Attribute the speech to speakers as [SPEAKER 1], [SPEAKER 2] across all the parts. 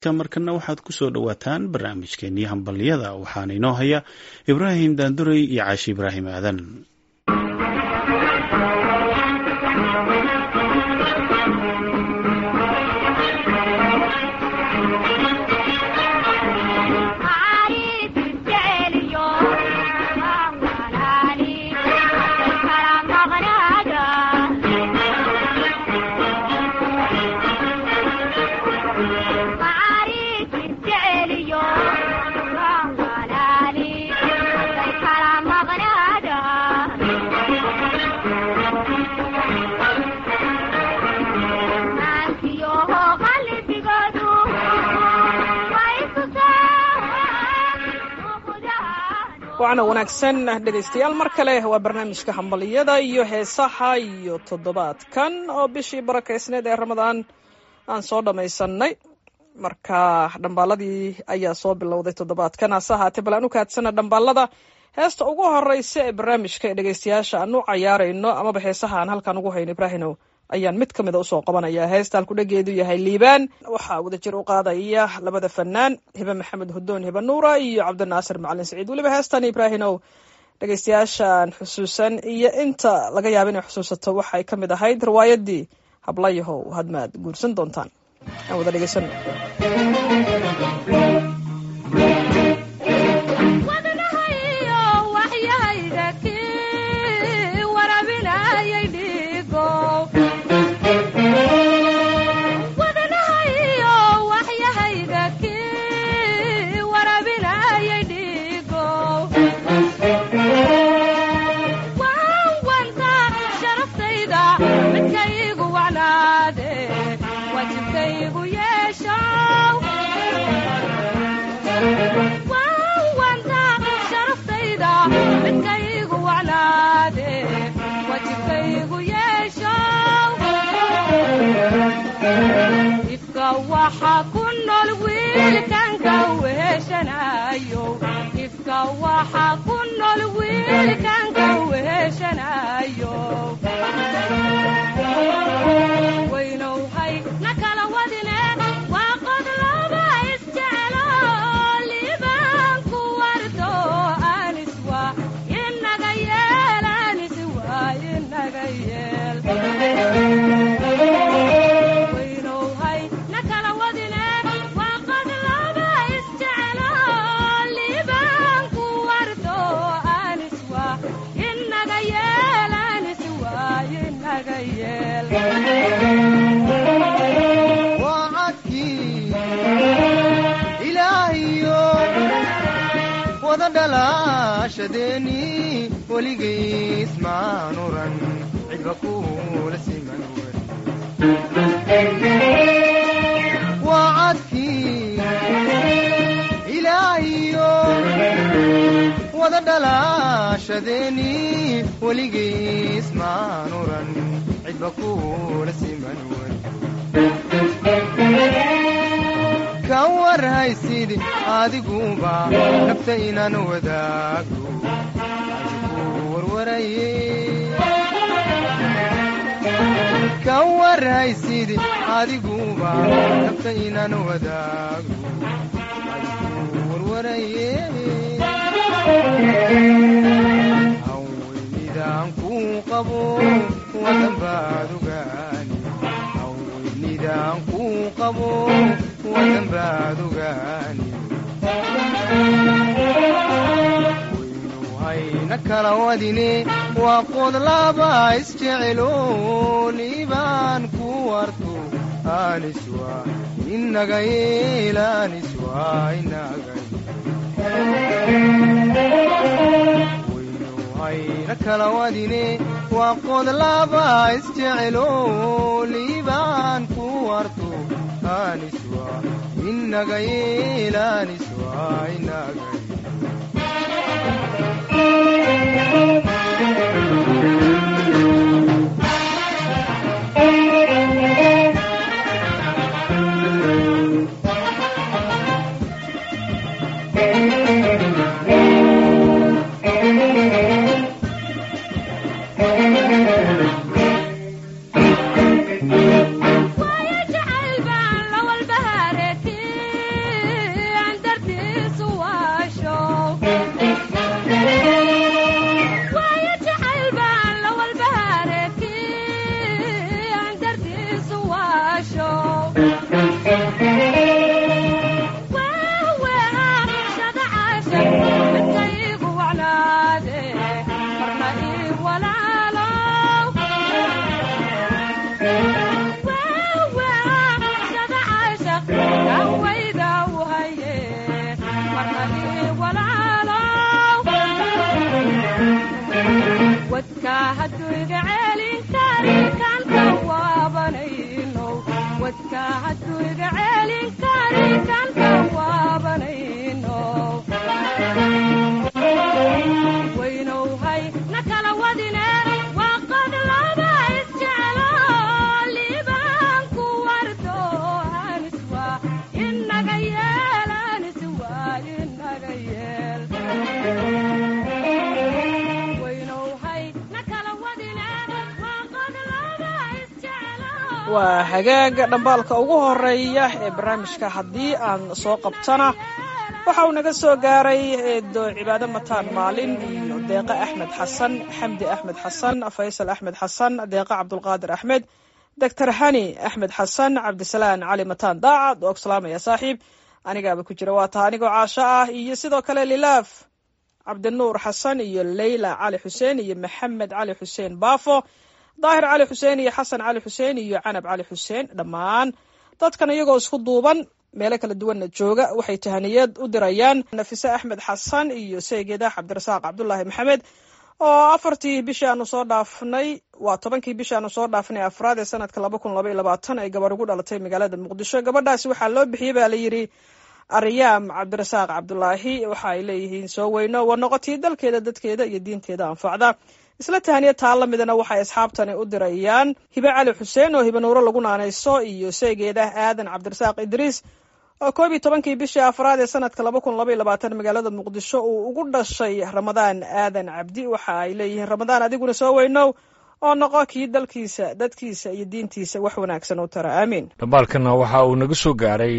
[SPEAKER 1] markana waxaad ku soo dhowaataan barnaamijkeenii hambalyada waxaana inoo haya ibraahim daanduray iyo caashi ibraahim aadan
[SPEAKER 2] wacna wanaagsan dhegaystayaal mar kale waa barnaamijka hambaliyada iyo heesaha iyo toddobaadkan oo bishii barakaysneed ee ramadaan aan soo dhammaysanay marka dhambaaladii ayaa soo bilowday toddobaadkan hase ahaatee bal aan u kaadsana dhambaalada heesta ugu horeysa ee barnaamijka ee dhegaystayaasha aan u cayaarayno amaba heesaha aan halkan ugu hayno ibraahinow ayaan mid ka mida usoo qabanaya heesta halkudhageedu yahay liibaan waxaa wadajir u qaadaya labada fanaan hibe maxamed hudoon hibe nuura iyo cabdinaasir macalin saciid weliba heestan ibraahinow dhegaystayaashaan xusuusan iyo inta laga yaaba inay xusuusato waxay ka mid ahayd riwaayadii hablayahow hadmaad guursan doontaan aan wada dhegaysano
[SPEAKER 3] adiguba nabta inaan wadaago ka warhaysid adiguba nabta inaan wadaago warwaraye haweynidaan kuu qabo wadan baad ogaani haweynidaan kuu qabo wadan baad ogaani waynuhayna kala wadine waa qodlaba isjecelo liibaan ku warto aniswa inaga yeelaniswa inaga waynuhayna kala wadine waa qodlaba isjecelo liibaan ku warto aniswa inaga yeelaniswa inaga
[SPEAKER 4] wayda u haye marna ii walaalow wadka hadduu iga celin kari kanta waabanayno wadka hadduu iga celin kari kanta waabanayno waynowhay na kala wadine waa qod laba isjeclo liibaan ku wardo haniswa inaga yeel haniswa inaga yeel waynowhay na kala wadine waa qod laba isjeclo
[SPEAKER 2] waa hagaaga dhambaalka ugu horeeya ee barnaamijka haddii aan soo qabtana waxa uu naga soo gaaray eedo cibaado mataan maalin iyo deeqe axmed xasan xamdi axmed xasan faysal axmed xasan deeqe cabdulqaadir axmed doctor hani axmed xasan cabdisalaan cali mataan daacad oo ku salaamaya saaxiib anigaaba ku jira waa taha anigoo caasho ah iyo sidoo kale lilaaf cabdinuur xasan iyo leyla cali xuseen iyo maxamed cali xuseen baafo daahir cali xuseen iyo xasan cali xuseen iyo canab cali xuseen dhammaan dadkan iyagoo isku duuban meelo kala duwanna jooga waxay tahaniyad u dirayaan nafise axmed xasan iyo seegeeda cabdirasaaq cabdulaahi maxamed oo afartii bishii aanu soo dhaafnay waa tobankii bishii aanu soo dhaafnay afraad ee sanadka laba kun laba iyo labaatan ay gabar ugu dhalatay magaalada muqdisho gabadhaasi waxaa loo bixiyey baa la yidhi aryaam cabdirasaaq cabdulaahi waxa ay leeyihiin soo weyno waa noqotii dalkeeda dadkeeda iyo diinteeda anfacda isla tahaniya taa la midana waxay asxaabtani u dirayaan hibe cali xuseen oo hibe nuuro lagu naanayso iyo seegeeda aadan cabdirasaaq idriis oo koob iyo tobankii bishii afraad ee sanadka laba kun laba iyo labaatan magaalada muqdisho uu ugu dhashay ramadaan aadan cabdi waxa ay leeyihiin ramadaan adiguna soo weynow oo noqo kii dalkiisa dadkiisa iyo diintiisa wax wanaagsan u tara aamiin
[SPEAKER 5] dhambaalkana waxa uu naga soo gaaray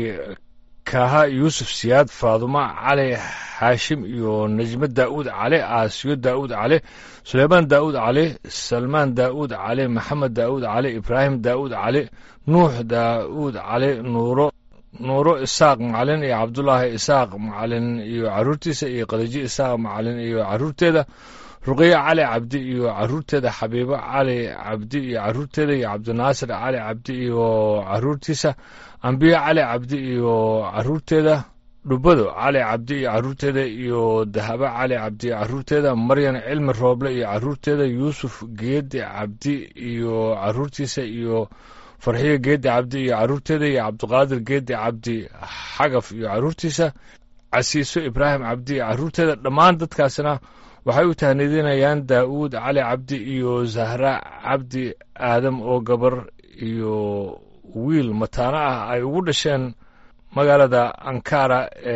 [SPEAKER 5] kaaha yuusuf siyaad faadumo cali xaashim iyo najmo daa'uud cali aasiyo daa'uud cali suleymaan daa'uud cali salmaan daa'uud cali maxamed daa'uud cali ibraahim daa'uud cali nuux daa'uud cali nuuro nuuro isaaq macalin iyo cabdulaahi isaaq macalin iyo caruurtiisa iyo qadaji isaaq macalin iyo caruurteeda ruqyo cali cabdi iyo caruurteeda xabiibo cali cabdi iyo caruurteeda iyo cabdinaasir cali cabdi iyo caruurtiisa ambiyo cali cabdi iyo caruurteeda dhubado cali cabdi iyo caruurteeda iyo dahabo cali cabdi iyo caruurteeda maryan cilmi rooble iyo caruurteeda yuusuf geedi cabdi iyo caruurtiisa iyo farxiyo geedi cabdi iyo caruurteeda iyo cabdiqaadir geedi cabdi xagaf iyo caruurtiisa casiiso ibraahim cabdi iyo caruurteeda dhammaan dadkaasna waxay u tahnidinayaan daa'uud cali cabdi iyo zahra cabdi aadam oo gabar iyo wiil mataano ah ay ugu dhasheen magaalada ankara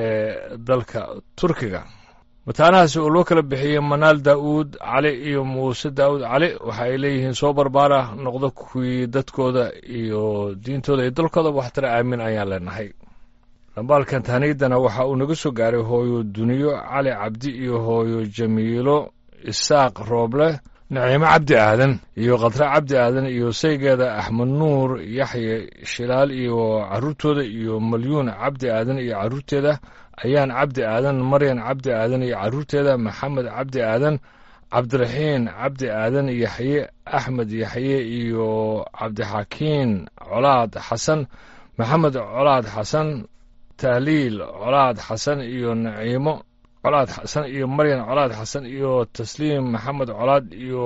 [SPEAKER 5] ee dalka turkiga mataanahaasi oo loo kala bixiyey manaal daa'uud cali iyo muuse daa'uud cali waxa ay leeyihiin soo barbaara noqdo kuwii dadkooda iyo diintooda iyo dalkooda waxtara aamin ayaan leenahay dhambaalkan tahniyadana waxa uu naga soo gaaray hooyo duniyo cali cabdi iyo hooyo jamiilo isaaq rooble naciimo cabdi aadan iyo khadre cabdi aadan iyo saygeeda axmed nuur yaxye shilaal iyo caruurtooda iyo malyuun cabdi aadan iyo caruurteeda ayaan cabdi aadan maryan cabdi aadan iyo caruurteeda maxamed cabdi aadan cabdiraxiin cabdi aadan yaxye axmed yaxye iyo cabdixakiin colaad xasan maxamed colaad xasan tahliil colaad xasan iyo naciimo colaad xasan iyo maryan colaad xasan iyo tasliim maxamed colaad iyo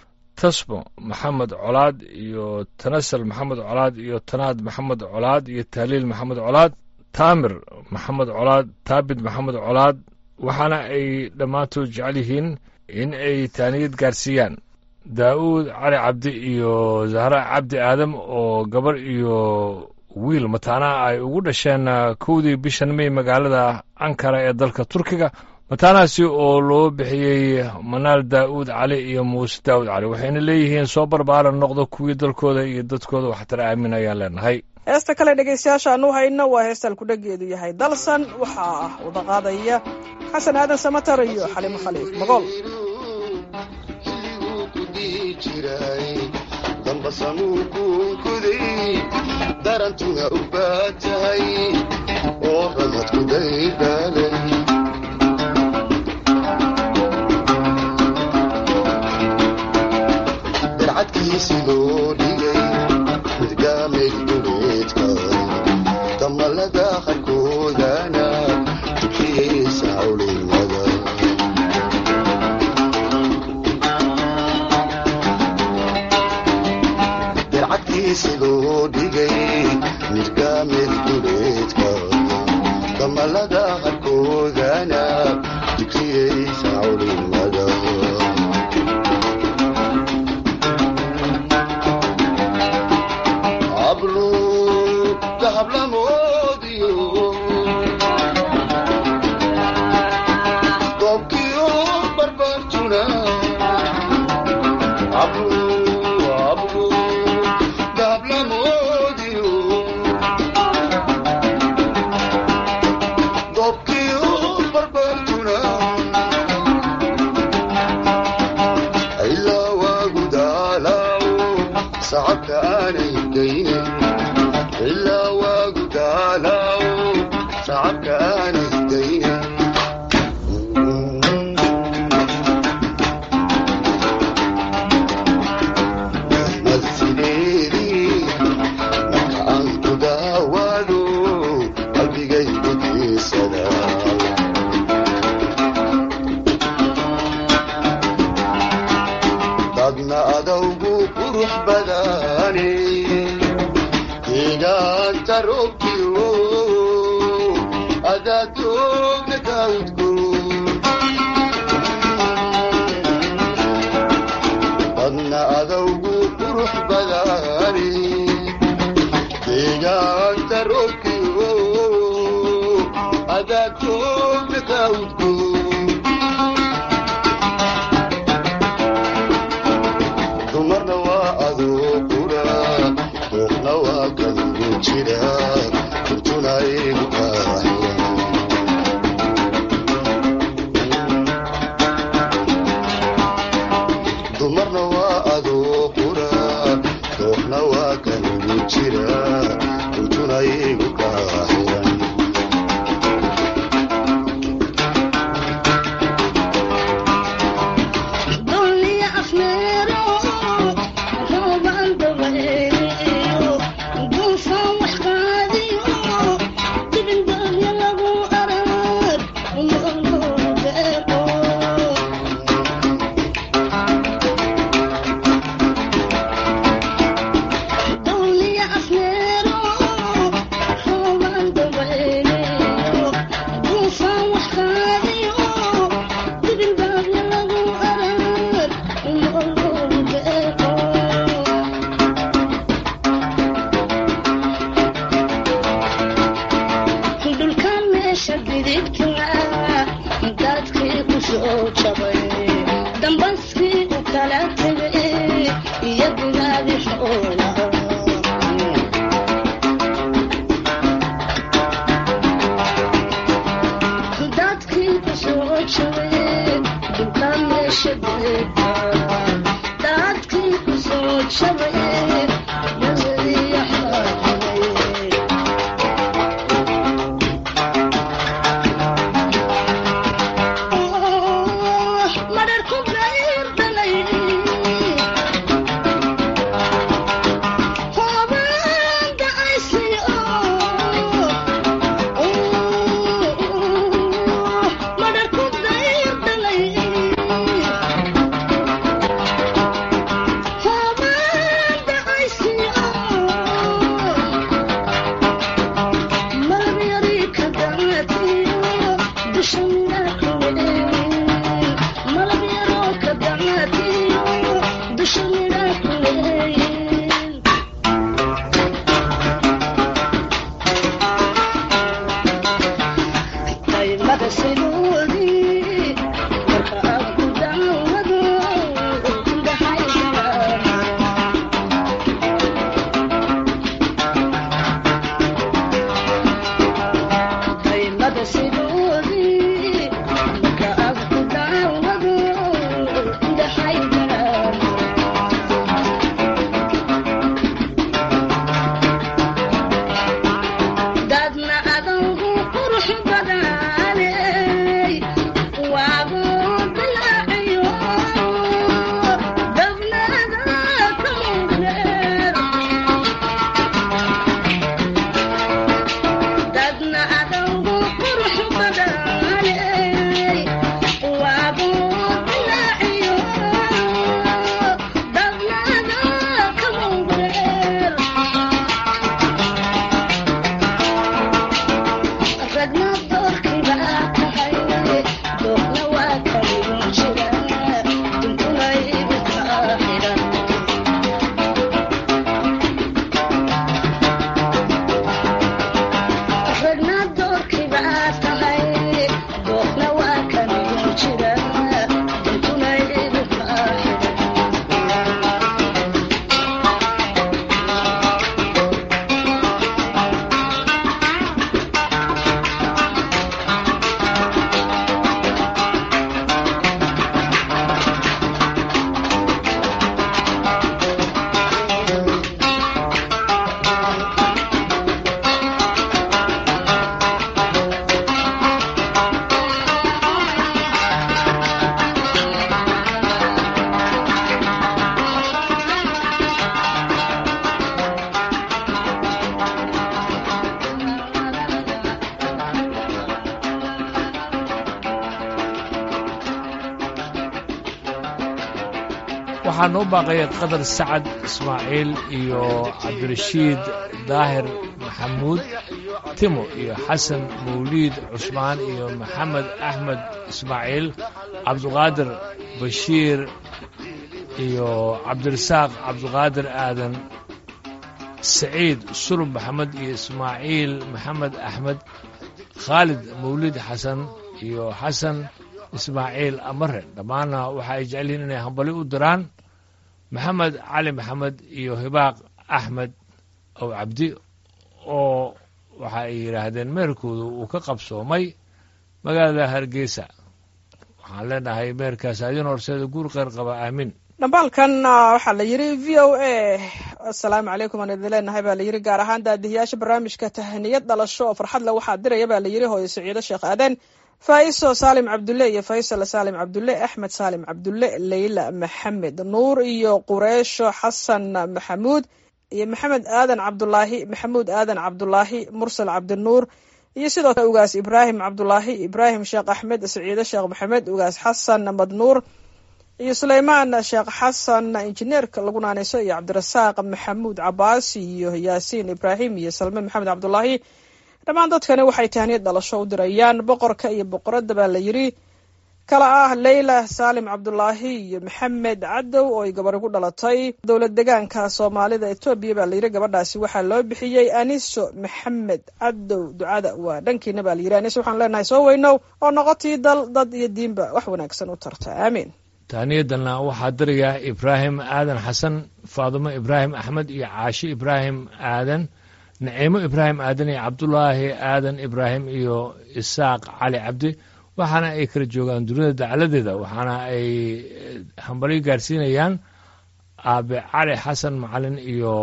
[SPEAKER 5] tasbo maxamed colaad iyo tanasal maxamed colaad iyo tanaad maxamed colaad iyo tahliil maxamed colaad taamir maxamed colaad taabid maxamed colaad waxaana ay dhammaantood jecel yihiin in ay taaniyad gaarsiiyaan daa'uud cali cabdi iyo zahra cabdi aadam oo gabar iyo wiil mataanaha ay ugu dhasheen kowdii bishan may magaalada ankara ee dalka turkiga mataanahaasi oo loo bixiyey manaal daa'uud cali iyo muuse daa'uud cali waxayna leeyihiin soo barbaara noqdo kuwii dalkooda iyo dadkooda waxtara aamin ayaan leenahay
[SPEAKER 2] heesta kale dhegaystayaasha aanu hayno waa heestaan kudhageedu yahay dalsan waxaa ah wada qaadaya xasan aadan samatar iyo xalimo khaliif magool
[SPEAKER 6] darantuna u baatahay oo ramadku daydaalay darcadkiisi loo dhigay midgaamay duleedka damalada qarku dacalada harkoodana dikriyaysa culimada hablu dahablamoodiyo doobkiyo barbartuna hablu hablu dahablamoodiyo doobkiyo barbartuna ilaa waagu daalaawo sacabka aanay daynin ilaa waagu daalaawo sacabka aanay daynin nafsideedii marka aan ku daawaado qalbigaygu diisada dadna adawgu qurux badane deegaanta roobkiyo adaaddoogna daawudku dadna adawgu qurux badane deegaanta roobkiyo adaaddoogna daawudku dumarna waa adoo qura duuqna waa kanugu jira kurtuna igu qaaxiya dumarna waa adoo qura duuqna waa kanugu jira kurtuna igu qaaxiyan
[SPEAKER 7] Dunia afmeero, roobaan dabaylo, duufaan wax qaadiyo, dibin doonyo lagu arag, nolol beeko. Dunia afmeero, roobaan dabaylo, duufaan wax qaadiyo, dibin doonyo lagu arag, nolol beeko. dhulkan meesha bidibka dadkii ku soo jabay dambaskii u kala tegay iyo bilaadi xoolaha dadkii ku soo jabay dhulkan meesha bidibka dadkii ku soo jabay iyo xoolaha madharku bayr dhalay hoobaan dacaysiyo madharku bayr dhalay hoobaan dacaysiyo malabyari ka dacatiyo dusha midhaku malabyaro ka dacatiyo dusha midhaku qaymada sidoodii marka aad ku daawado indhahayga qaymada sidoodii marka aad ku daawado indhahayga dadna adawgu qurux badanay waagu dilaaciyo dabnada kamureer dadna adawgu qurux badanay waagu dilaaciyo dabnada kamureer ragna
[SPEAKER 5] waxaa noo baaqaya qadar sacad ismaaciil iyo cabdirashiid daahir maxamuud timo iyo xasan mawliid cusmaan iyo maxamed axmed ismaaciil cabduqaadir bashiir iyo cabdirasaaq cabduqaadir aadan saciid sulub maxamed iyo ismaaciil maxamed axmed khaalid mawlid xasan iyo xasan ismaaciil amare dhammaanna waxa ay jecel yihiin inay hambali u diraan maxamed cali maxamed iyo hibaaq axmed ow cabdi oo waxa ay yidhaahdeen meerkoodu uu ka qabsoomay magaalada hargeysa waxaan leenahay meerkaas adin horseeda guur qeyr qaba aamin
[SPEAKER 2] dhambaalkan waxaa la yidhi v o a assalaamu calaykum aan idin leenahay baa la yidhi gaar ahaan daadihiyaasha barnaamijka tahaniyad dhalasho oo farxad le waxaa diraya baa la yidhi hooyo saciido sheekh aadan faiso saalim cabdulle iyo faysal saalim cabdulle axmed saalim cabdulle leyla maxamed nuur iyo qureesho xasan maxamuud iyo maxamed aadan cabdulaahi maxamuud aadan cabdulaahi mursal cabdinuur iyo sidoo kale ugaas ibraahim cabdulaahi ibraahim sheekh axmed saciide sheekh maxamed ugaas xasan madnuur iyo suleymaan sheekh xasan injineerka lagu naaneyso iyo cabdirasaaq maxamuud cabaas iyo yaasiin ibraahim iyo salme maxamed cabdulaahi dhammaan dadkani waxay tahniyad dhalasho u dirayaan boqorka iyo boqoradda baa la yidhi kala ah leyla saalim cabdulaahi iyo maxamed cadow oo ay gabadhi ku dhalatay dowlad degaanka soomaalida etoobiya baa layidhi gabadhaasi waxaa loo bixiyey aniso maxamed cadow ducada waa dhankiina baa layidhi aniso waxaan leenahay soo weynow oo noqotii dal dad iyo diinba wax wanaagsan u tarta aamiin
[SPEAKER 5] tahniyadana waxaa diraya ibraahim aadan xasan faadumo ibraahim axmed iyo caashi ibraahim aadan naciimo ibraahim aadan iyo cabdulaahi aadan ibraahim iyo isaaq cali cabdi waxaana ay kala joogaan dunida dacaladeeda waxaana ay hambalyo gaarsiinayaan aabe cali xasan macalin iyo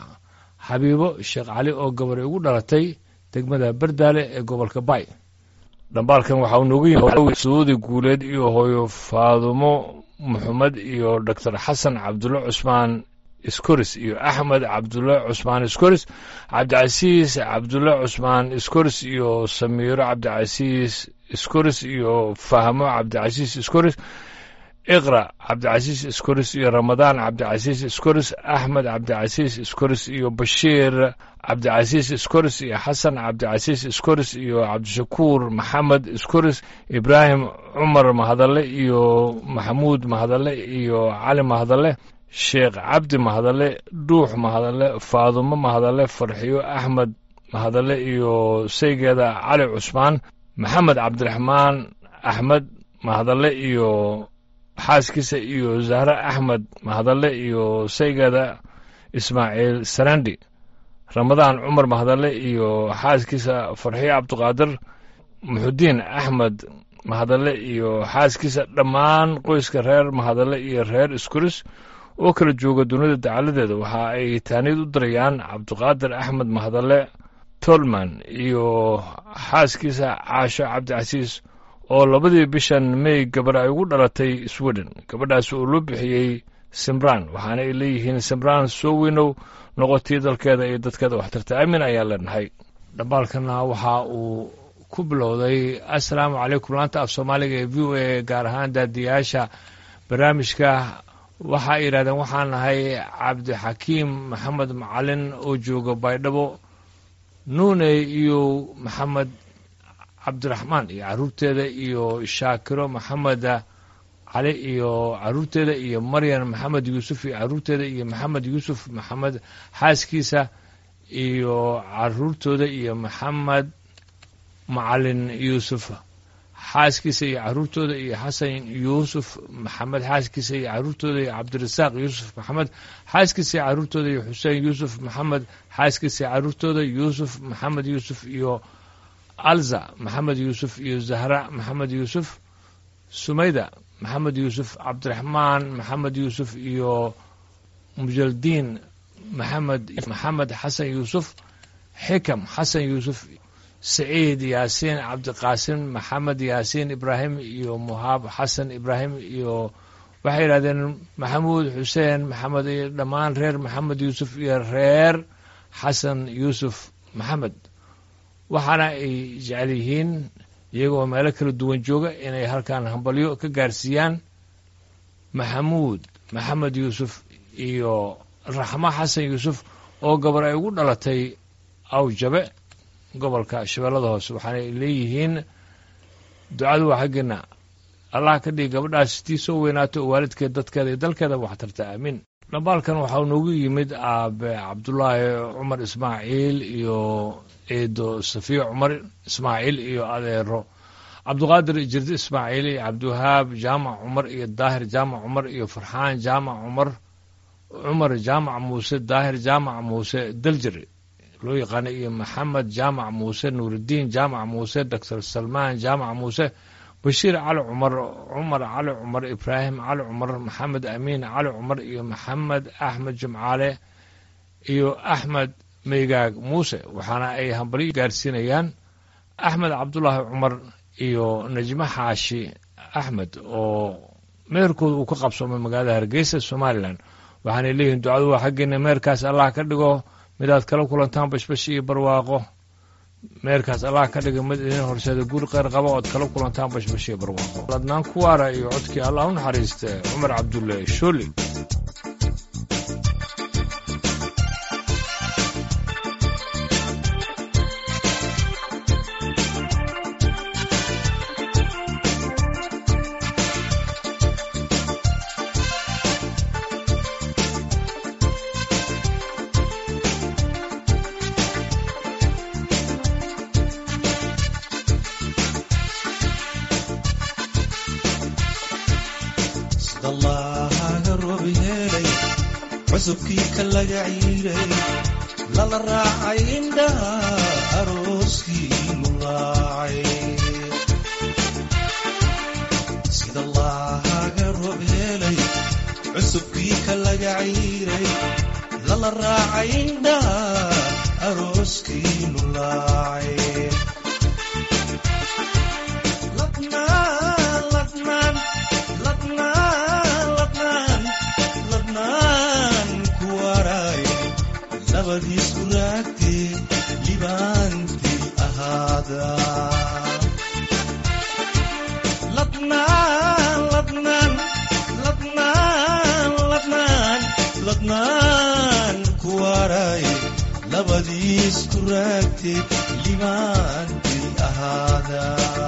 [SPEAKER 5] xabiibo sheekh cali oo gabadhay ugu dhalatay degmada bardaale ee gobolka bay dhambaalkan waxaa noogu yimi suudi guuleed iyo hooyo faadumo maxamed iyo doctor xasan cabdulle cusmaan iskoris iyo axmed cabdulle cusmaan iskoris cabdicasiis cabdulle cusmaan iskoris iyo samiiro cabdicasiis iskoris iyo fahmo cabdicasiis iskoris iqra cabdicasiis iskoris iyo ramadaan cabdicasiis iskoris axmed cabdicasiis iskoris iyo bashiir cabdicasiis iskoris iyo xasan cabdicasiis iskoris iyo cabdishakuur maxamed iskoris ibraahim cumar mahadalle iyo maxamuud mahadalle iyo cali mahadalle sheekh cabdi mahadalle dhuux mahadalle faadumo mahadalle farxiyo axmed mahadalle iyo saygeeda cali cusmaan maxamed cabdiraxmaan axmed mahadalle iyo xaaskiisa iyo zahre axmed mahadalle iyo saygeeda ismaaciil sarandi ramadaan cumar mahadalle iyo xaaskiisa farxiyo cabdiqaadir muxudiin axmed mahadalle iyo xaaskiisa dhammaan qoyska reer mahadalle iyo reer iskuris oo kala jooga dunida dacaladeeda waxa ay taaniyad u dirayaan cabdiqaadir axmed mahadalle tolman iyo xaaskiisa caasho cabdicasiis oo labadii bishan may gabar ay ugu dhalatay sweden gabadhaas oo loo bixiyey simbraan waxaana ay leeyihiin simbraan soo weynow noqotii dalkeeda iyo dadkeeda waxtarta aamin ayaa leenahay dhambaalkana waxa uu ku bilowday assalaamu calaykum laanta af soomaaliga ee v o a gaar ahaan daadiyaasha barnaamijka waxa ay yidhahdeen waxaan nahay cabdixakiim maxamed macalin oo jooga baydhabo nuune iyo maxamed cabdiraxmaan iyo caruurteeda iyo shaakiro maxamed cali iyo caruurteeda iyo maryan maxamed yuusuf iyo caruurteeda iyo maxamed yuusuf maxamed xaaskiisa iyo caruurtooda iyo maxamed macalin yuusuf xaaskiisa iyo caruurtooda iyo xasan yuusuf maxamed xaaskiisa iyo caruurtooda iyo cabdirasaaq yuusuf maxamed xaaskiisa iyo caruurtooda iyo xuseen yuusuf maxamed xaaskiisa iyo caruurtooda yuusuf maxamed yuusuf iyo alza maxamed yuusuf iyo zahra maxamed yuusuf sumayda maxamed yuusuf cabdiraxmaan maxamed yuusuf iyo mujaldiin maxamed maxamed xasan yuusuf xikam xasan yuusuf saciid yaasiin cabdiqaasim maxamed yaasiin ibraahim iyo muhaab xasan ibraahim iyo waxay yidhahdeen maxamuud xuseen maxamed iyo dhammaan reer maxamed yuusuf iyo reer xasan yuusuf maxamed waxaana ay jecel yihiin iyagoo meelo kala duwan jooga inay halkan hambalyo ka gaarsiiyaan maxamuud maxamed yuusuf iyo raxmo xasan yuusuf oo gabar ay ugu dhalatay awjabe gobolka shabeellada hoose waxaanay leeyihiin ducadu waa xaggeena allah ka dhigi gabadhaas tii soo weynaato oo waalidkeed dadkeeda iyo dalkeedaba wax tarta aamiin dhambaalkan waxaa noogu yimid aabe cabdulaahi cumar ismaaciil iyo eedo safiya cumar ismaaciil iyo adeero cabduqaadir jirdi ismaaciil iyo cabdiwahaab jaamac cumar iyo daahir jaamac cumar iyo farxaan jaamac cumar cumar jaamac muuse daahir jaamac muuse daljir loo yaqaana iyo maxamed jaamac muuse nuuridiin jaamac muuse doctor salmaan jaamac muuse bashiir cali cumar cumar cali cumar ibraahim cali cumar maxamed amiin cali cumar iyo maxamed axmed jimcaale iyo axmed meygaag muuse waxaana ay hambalyo gaarsiinayaan axmed cabdulaahi cumar iyo najmo xaashi axmed oo meherkooda uu ka qabsoomay magaalada hargeysa somalilan waxaanay leeyihiin ducadu waa xaggeena meherkaas allah ka dhigo midaad kala kulantaan bashbash iyo barwaaqo meerkaas allah ka dhiga mid idin horseeda guur qeyr qaba ood kala kulantaan bashbash iyo barwaaqo ladnaan kuwaara iyo codkii allah u naxariista cumar cabdulle shooli
[SPEAKER 8] sidallaaga roob yeelay cusubkii ka laga ciiray lala raacay indhaha arooskii mulaacay sidallaaga roob yeelay cusubkii ka laga ciiray lala raacay indhaha arooskii mulaacay ladnaan ladnaan ladnaan ladnaan ladnaan ku waray labadiisku raagtee libaantii ahaada ladnaan ladnaan ladnaan ladnaan ladnaan ku waray labadiisku raagtee libaantii ahaada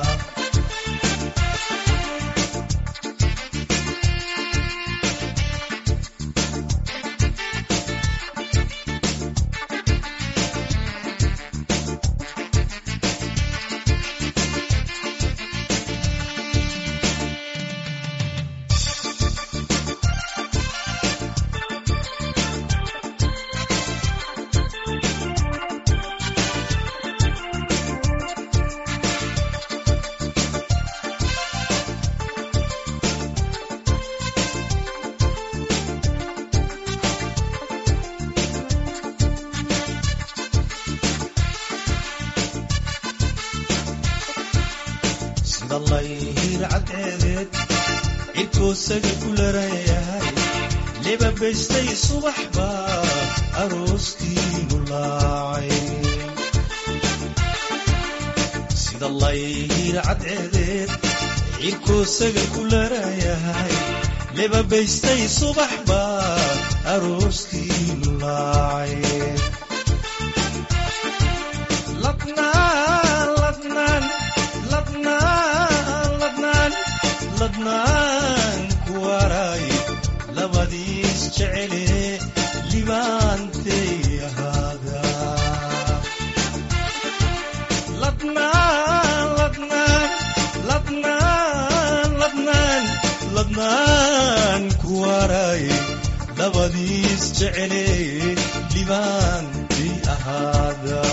[SPEAKER 8] sida layhir cadceedeed cirkoosaga ku larayahay lebabaystay subax baa arooskii mulaacay sida layhir cadceedeed cirkoosaga ku larayahay lebabaystay subax baa arooskii mulaacay ladnaan ladnaan ladnaan ladnaan ladnaan ku waray labadiis jecele libaantay ahaada ladnaan ladnaan ladnaan ladnaan ladnaan ku waray labadiis jecele libaantay ahaada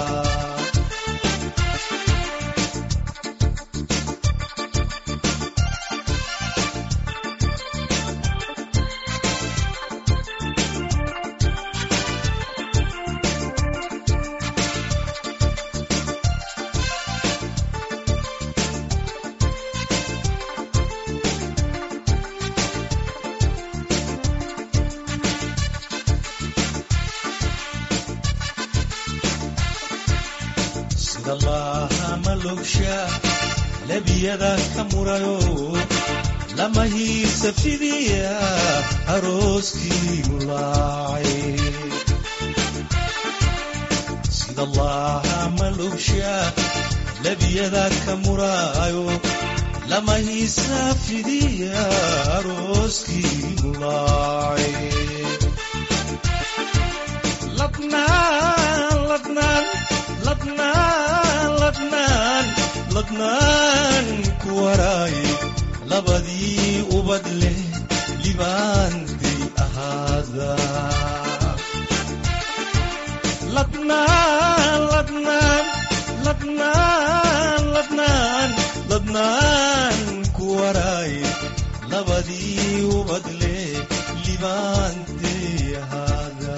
[SPEAKER 8] sida laha malogsha labiyada ka murayo lamahiisa fidiya arooskii mulaacay sida allaha malubsha labiyada ka muraayo lamahiisa fidiya arooskii mulaacay ladnaan ladnaan ladnaan ladnaan ladnaan ku waraaye labadii ubad leh libaantay ahaada ladnaan ladnaan ladnaan ladnaan ladnaan ku waraaye labadii ubad leh libaantay ahaada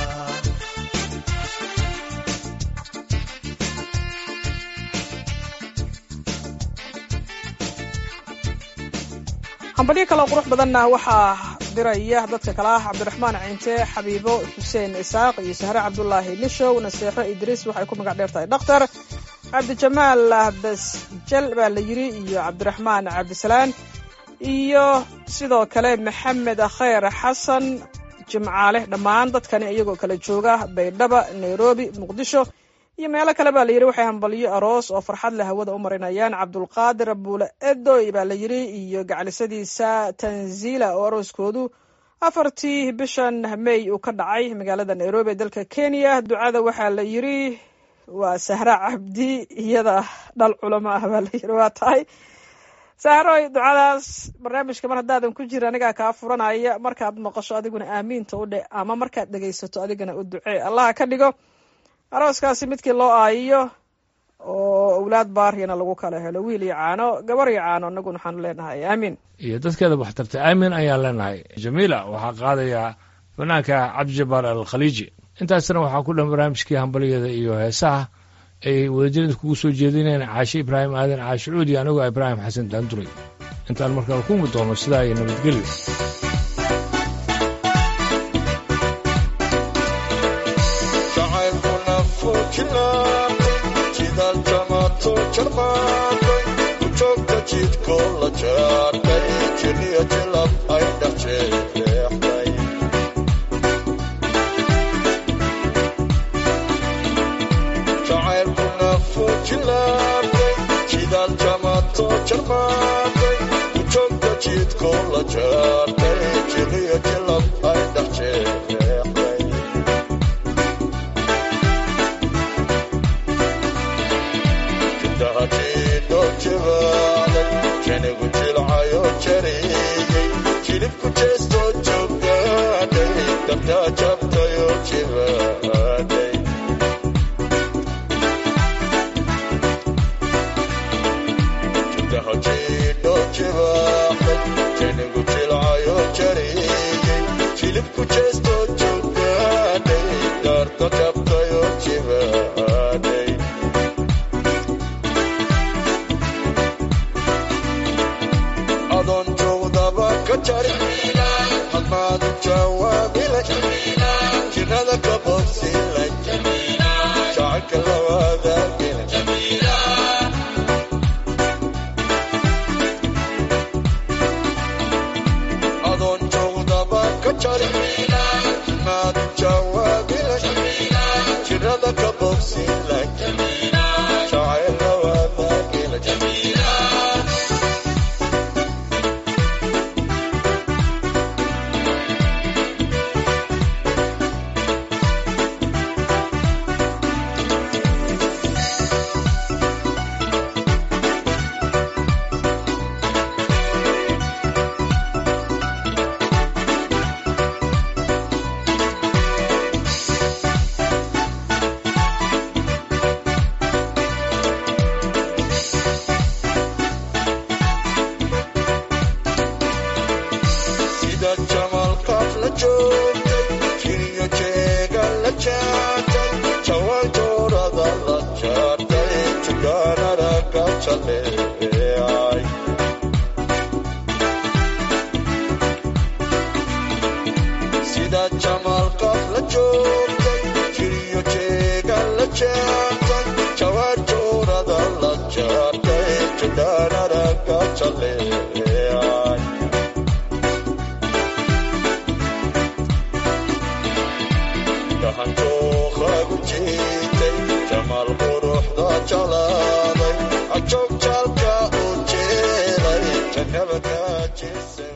[SPEAKER 2] hambalyo kaloo qurux badanna waxaa diraya dadka kale ah cabdiraxmaan cinte xabiibo xuseen isaaq iyo sahre cabdulaahi lishow naseexo idriis waxay ku magac dheer tahay dhakhtar cabdijamaal basjal baa la yidhi iyo cabdiraxmaan cabdisalaan iyo sidoo kale maxamed khayr xasan jimcaale dhammaan dadkani iyagoo kala jooga baydhaba nairobi muqdisho iyo meelo kale baa layidhi waxay hambalyo aroos oo farxad leh hawada u marinayaan cabdulqaadir buule edoy baa la yidhi iyo gaclisadiisa tanzila oo arooskoodu afartii bishan may uu ka dhacay magaalada nairobi ee dalka kenya ducada waxaa la yidhi waa sahra cabdi iyada dhal culamo ah baa la yidhi waa tahay sahroy ducadaas barnaamijka mar haddaadan ku jira anigaa kaa furanaya markaad maqasho adiguna aamiinta u dhe ama markaad dhegaysato adigana u ducee allaha ka dhigo arooskaasi midkii loo aayiyo oo owlaad baaryana lagu kala helo wiil iyo caano gabar iyo caano inaguna waxaanu leenahay aamiin
[SPEAKER 5] iyo dadkeeda waxtarta aamin ayaan leenahay jamiila waxaa qaadayaa fanaanka cabdijabaar alkhaliiji intaasna waxaa ku dhan barnaamijkii hambaliyada iyo heesaha ay wadajirada kugu soo jeedinayaan caashe ibraahim aadan caashe cuudi anigoo ibraahim xasan daanduray intaan markaa ku mid doono sidaa iyo nabadgelyo
[SPEAKER 6] jacaylkuna fujilaaqay jidaal jamaato jarmaaqay ku joogta jidkoo la jaarkay jiriya jilab ay dhex jeexday jacaylkuna fujilaaqay jidaal jamaato jarmaaqay ku joogta jidkoo la jaarkay jiriya jilab ay dhex jeexday janigu jilcayo jariyey jilibku jeestoo joogaaday dabtaa jabtayo jibaaday jidho jibaaxday janigu jilcayo jariyey jilibku jeestoo joogaaday daarta jabtayo jibaaday adoon joogdaba ka jari hadmaad jawaabila jirada ka bogsilay jacaylka lawaadaagila adoon joogdaba ka jari hadmaad jawaabila jirada ka bogsilay jacayl lawaadaagila sida jamalkaaf la joogtay jiriyo jeega la jaartay jawaan joorada la jaartay jugaanada ka jaleecay sida jamalkaaf la joogtay jiriyo jeega la jaartay jawaan joorada la jaartay jugaanada ka jaleecay jeclaaday ajoog jaalka u jeelay jannaba kaa jeesay